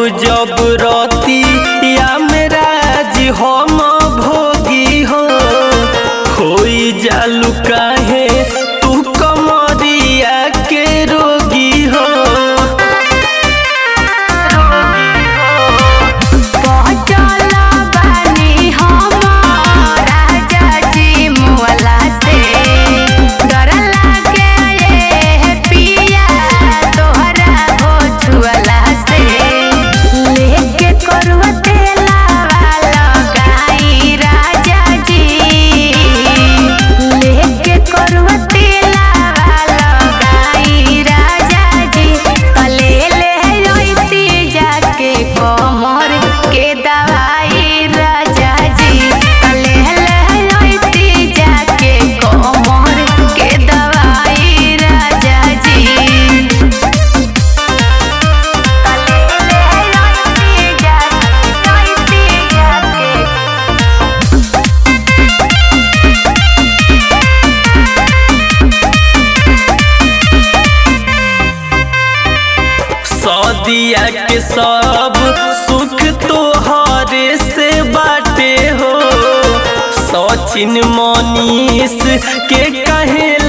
जब रती या मेरा जी हम भोगी हो होई जालू काहे तू कमरिया के रोगी हो पहुँचल बानी हम राजा जी मुअला से डर लागे ये पिया तोहरा हो छुअला से लेके करवा तेला लगाई राजा जी लेके करवा तेला लगाई राजा जी तले ले रोइती जाके कमर के दवाई राजा जी तले ले रोइती जाके कमर के दवाई राजा जी तले ले रोइती जाके रोइती जाके सदिया के सब सुख तोहरे से बाटे हो सचिन मनीष के कहे